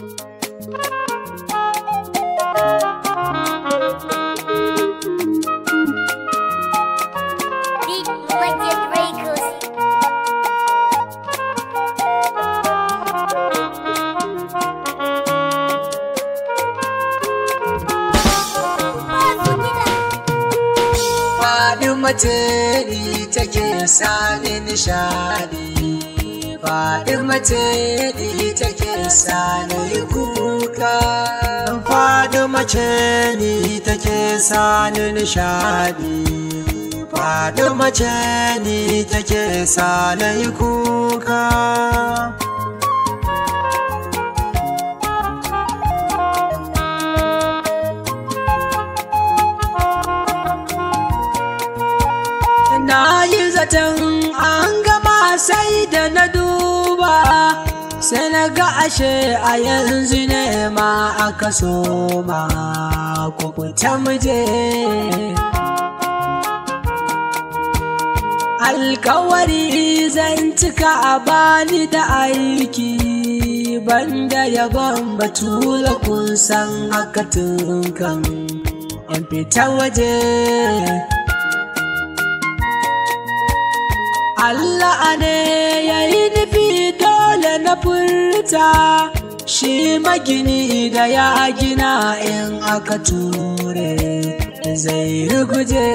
Big Budget Records. Faɗi mace ni take sani nishadi Faɗi mace ni take sani kuka Faɗi mace ni take sani nishadi Faɗi mace ni take sani kuka Na yi zaton an gama sai da na duba sai na ga ashe a yanzu ne ma aka soma ku fita muje. Alkawari zan cika a bani da aiki banda yabon batula kun san haka tun kan in fita waje. Allah ne ya yi nufi dole na furta shi magini da ya gina in aka ture zai ruguje.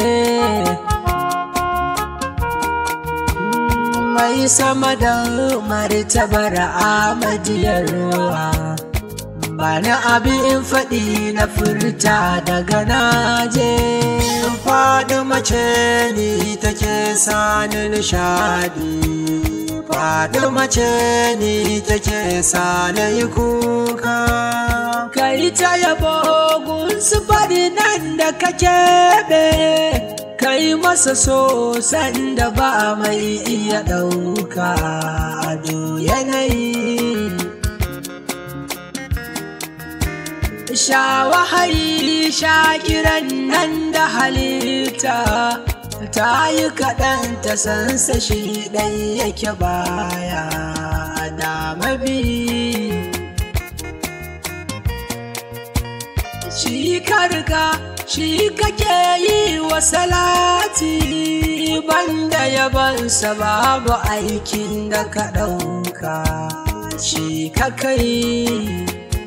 Mai sama da martabar amadiyar ruwa Bani abin faɗi na furta daga naje faɗi mace ni take sani nishadi faɗi mace ni take sani kuka kai ta yabo gunsu faɗi nan da ka keɓe kai masa so sanda ba mai iya ɗauka ado yanayi sha wahayi sha kiran nan da halitta ta yi kaɗan ta sansa shi ɗan yake baya da mabi shi karka shi kake yi wa salati banda yabansa babu aikin da ka ɗauka shi ka kai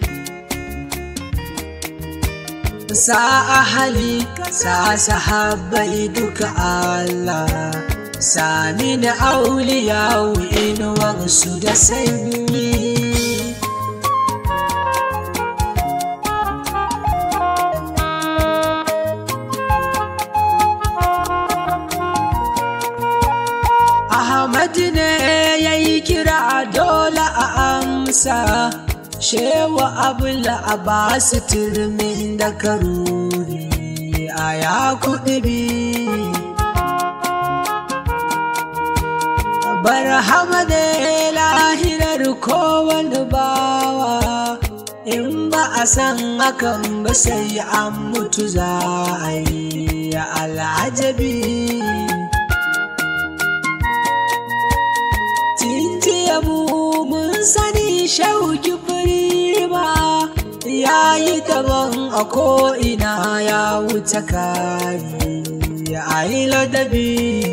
sa ahali sa sahabbai duka Allah sami na auliya inuwarsu da sanyi Ahmad ne ya yi kira dole a amsa shewa abula a ba su turmin da karuri a ya kuɗi bi barhama ne lahirar kowane bawa in ba a san hakan ba sai an mutu za a yi al'ajabi Tintiya mu mun sani shauki firi ba ya yi daban a ko'ina ya wuce kari ya yi ladabi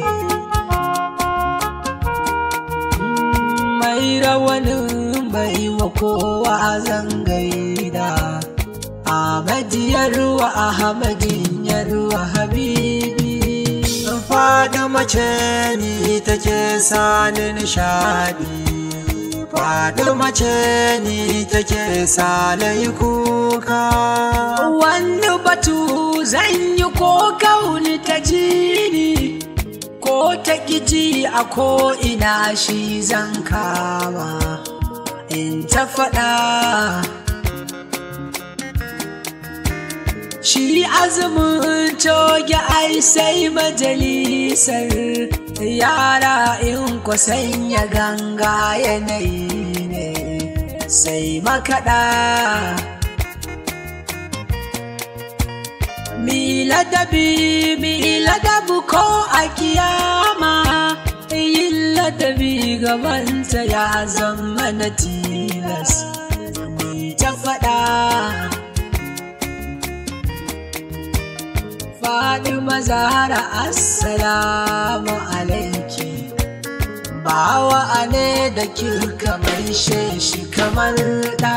mai rawanin bai wa kowa zangaida Ahmadiyar wa Ahmadin yarwa Habibi faɗi mace ni take sani nishadi faɗi mace ni take sani kuka wani batu zan yi ko kauni ta jini ko ta ƙiji a ko ina shi zan kama in ta faɗa Shi azumin coge ai sai majalisar yara in ku sanya ganga yanayi ne sai makaɗa. Miladabi miladabu ko a kiyama yin ladabi gabanta ya zama na tilas. ta zahara assalamu alaiki bawa ne da kirka mai shi kamar ɗa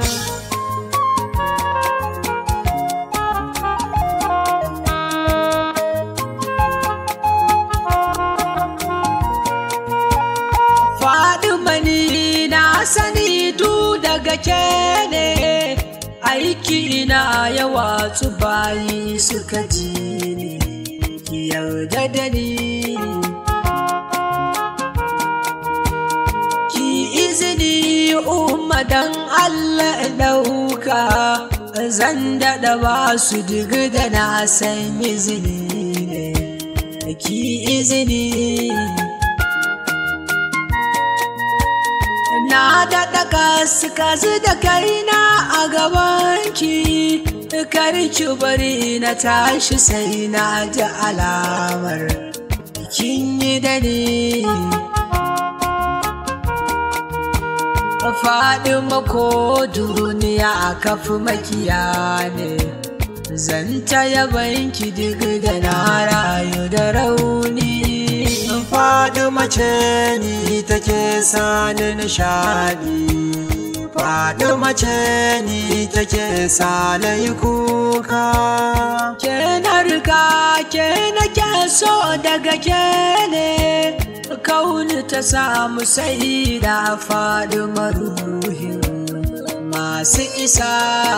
faɗi mani na sani du daga ke ne aiki na yawa su bayi suka ji ni ki yarda da ni ki izini umma dan Allah ɗauka zan daɗa ba su diga da na san izini ne ki izini na daɗa kasu da kaina a gabanki karki bari na tashi sai na ji alamar kin yi da ni faɗi mako duniya a kafi makiya ne zan ta yabanki duk da na rayu da rauni faɗi mace ni take sani nishaɗi faɗi mace ni take sani kuka ke na riga ke nake so daga ke ne kauni ta samu sai da faɗi maruhin masu isa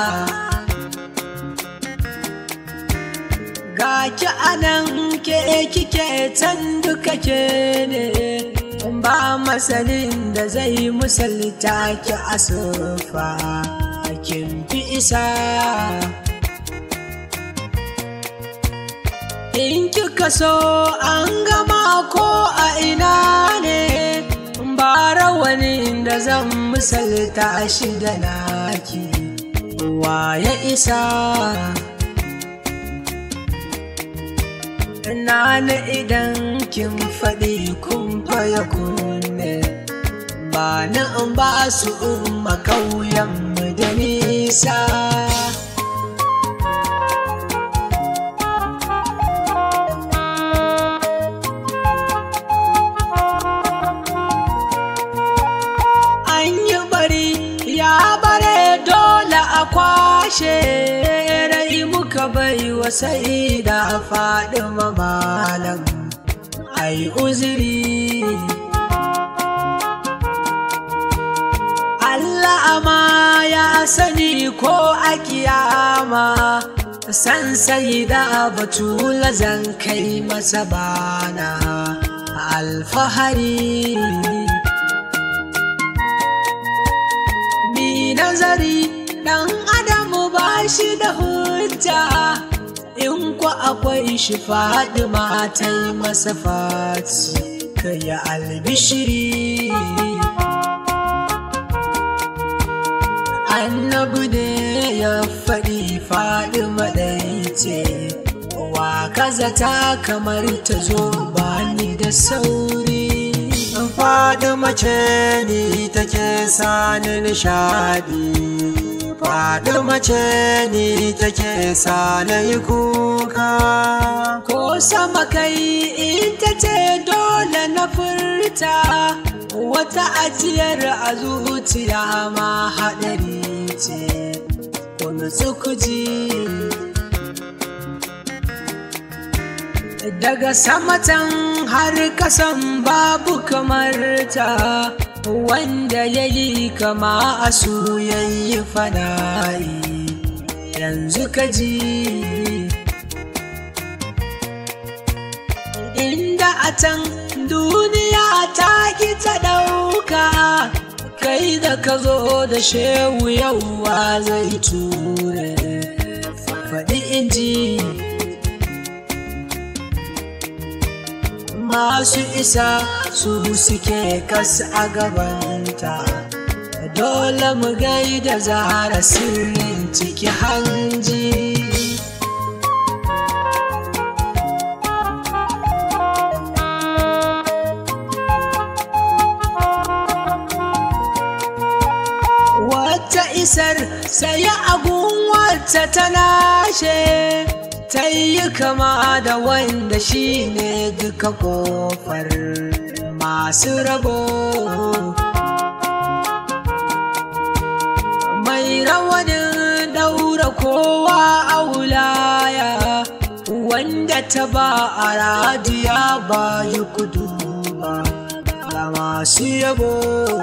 ga ki anan ke kike can duka ke ne ba masanin da zai musalta ki asufa kin fi isa in kika so an gama ko a ina ne ba rawanin da zan misalta shi da naki ya isa na idan kin faɗi kun faya kunne ba na in ba su umma kauyen mu da nisa an yi bari ya bare dole a kwashe rai muka bai wa sai da faɗi malam ai uzuri Allah ma ya sani ko a kiyama san sai da batula zan kai masa bana alfahari mi nazari dan adamu ba shi da hujja in ku akwai shi faɗi matai masa fati ka yi albishiri annabi ne ya faɗi faɗi maɗaice wa kazata kamar ta zo bani da sauri faɗi mace ni take sani nishaɗi faɗi mace ni take sani kuka ko sama kai ita ce dole na furta wata ajiyar a zuciya ma haɗari ce wani tsukuji daga samatan har kasan babu kamar ta wanda ya yi kama a su yayi fana'i yanzu ka ji inda a can duniya ta ki ta ɗauka kai da ka zo da shehu yauwa zai ture faɗi inji masu isa su suke kas a gabanta dole mu gaida zara sirrin ciki hanji wata isar sai agun wata ta nashe ta yi kama da wanda shi ne duka kofar masu rabo mai rawanin daura kowa a wulaya wanda ta ba a radiya ba yi kudu ba ga masu yabo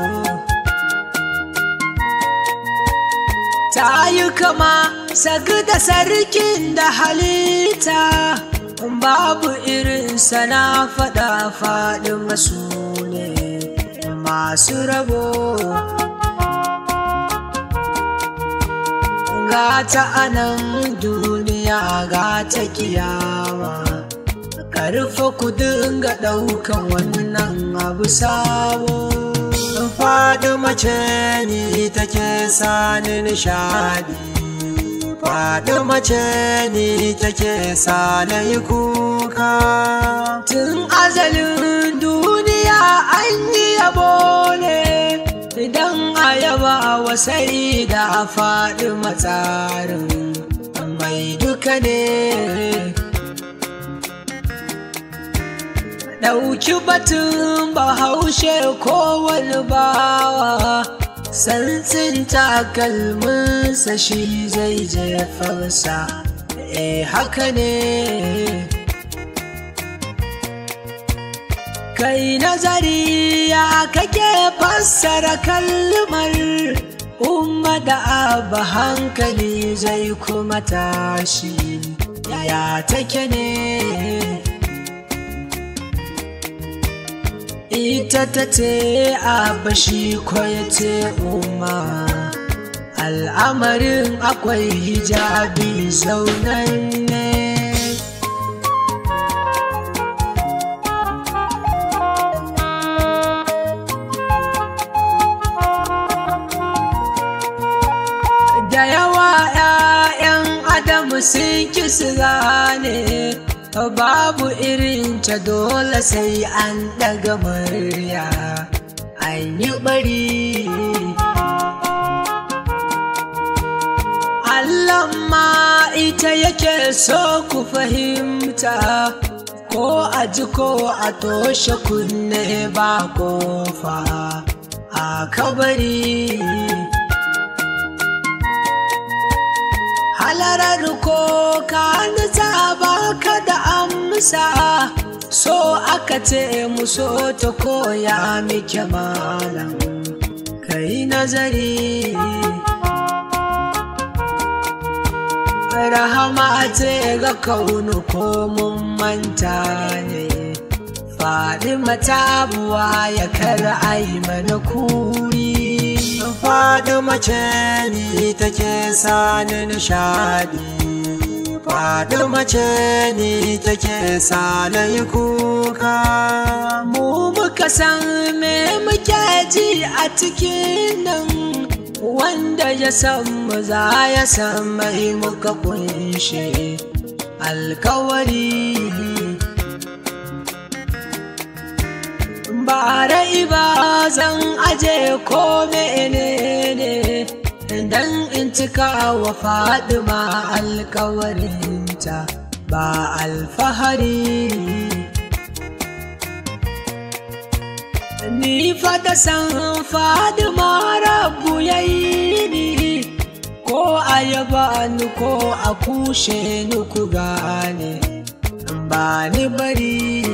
ta yi kama sag da sarkin da halitta babu irinsa na faɗa faɗi masu ne masu rabo gata anan duniya gata kiyama karfa ku dinga ɗaukan wannan abu sabo faɗi mace ni take sani nishadi faɗi mace ni take sani kuka tun azalin duniya an yi yabo ne idan a yaba wasai da faɗi matsarin mai duka ne ɗauki batun bahaushe kowane bawa santsin takalminsa shi zai jefarsa eh haka ne kai nazari ya kake fassara kalmar umma da abba hankali zai kuma tashi yaya take ne ita ta ce abba shi ya ce umma al'amarin akwai hijabi zaunan ne da yawa 'ya'yan adamu sun ki su gane babu irin ta dole sai an daga murya an yi bari Allah ma ita yake so ku fahimta ko a ji ko a toshe kunne ba kofa a kabari halarar ko ka nisa baka da amsa so aka ce muso ta koya miki malam kai nazari rahama ce ga kaunu ko mun manta ne faɗi matabuwa ya kar ai mana kuri faɗi mace ni take sani nishadi faɗi mace ni take sani kuka mu muka san me muke ji a cikin nan wanda ya san mu za ya san mai muka kunshe alkawari bara ba zan aje ko menene dan in cika wa fadima alkawarinta ba alfahari ni fata san fadima rabu yayi ni ko a yaba ni ko a kushe ni ku gane ba ni bari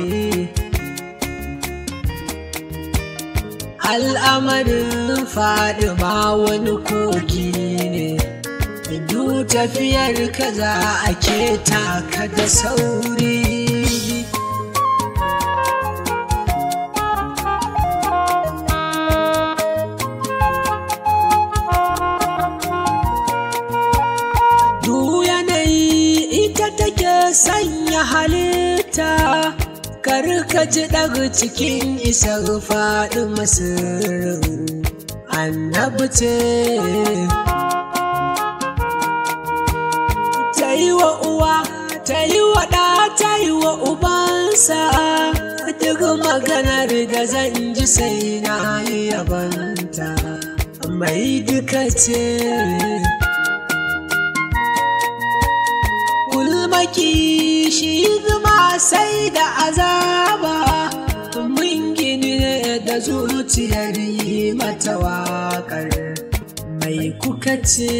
al'amarin faɗi ma wani kogi ne du tafiyar ka za a keta ka da sauri du yanayi ita take sanya halitta kar ka ji daga cikin isar faɗi masirin annabi ce ta yi wa uwa ta yi wa ɗa ta yi wa ubansa duk maganar da zan ji sai na yi yabanta mai duka ce Kulmaki sai da azaba mun gini ne da zuciyar yi mata waƙar mai kuka ce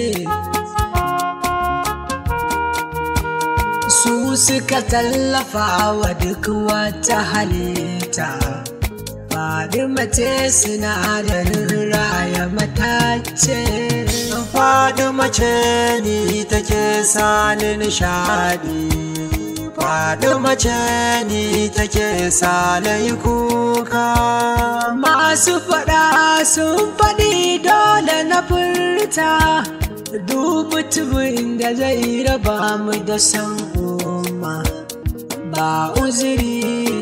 su suka tallafa wa duk wata halitta faɗi mace sinadarin raya matace faɗi mace ni take sani nishaɗi faɗi mace ni take sani kuka masu faɗa sun faɗi dole na furta duk mutumin da zai raba mu da san umma ba uzuri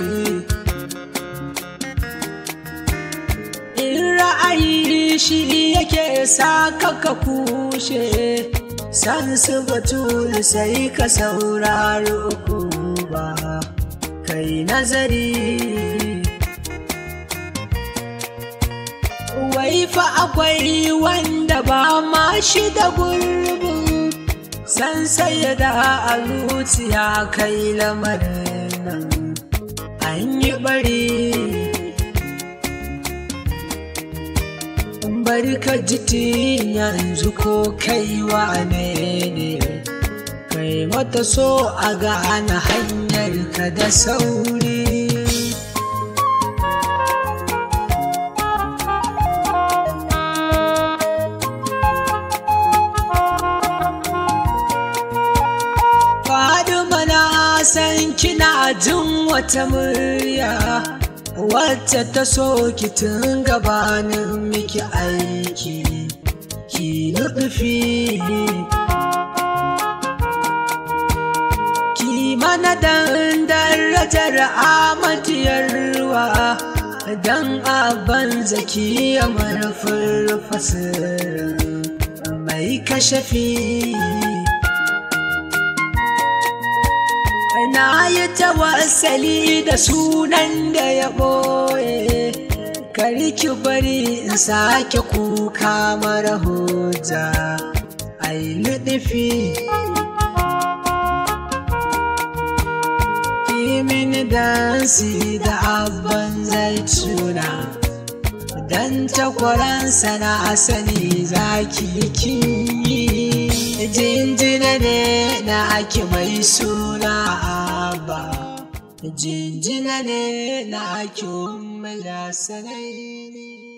in ra'ayi shi yake sa kaka kushe san su batul sai ka saurari uku ba kai nazari wai fa akwai wanda ba ma shi da gurbin san sai da a zuciya kai lamarin nan an yi bari bari ka ji yanzu ko kai wane ne kai mata so a gane hanyar ka da sauri Faduma na san kina jin wata murya wacce ta so ki tun gabanin miki aiki ki nufi ki mana dan darajar amatiyar ruwa dan abin zaki ya marfin fasirin mai kashafi na yi tawassali da sunan da ya ɓoye kari ki bari in sake kuka mara hujja ai luɗufi mini dansi da abban zaituna dan takwaransa na sani zaki kinyi jinjina ne na ake mai suna ba jinjina ne na ake umar sanai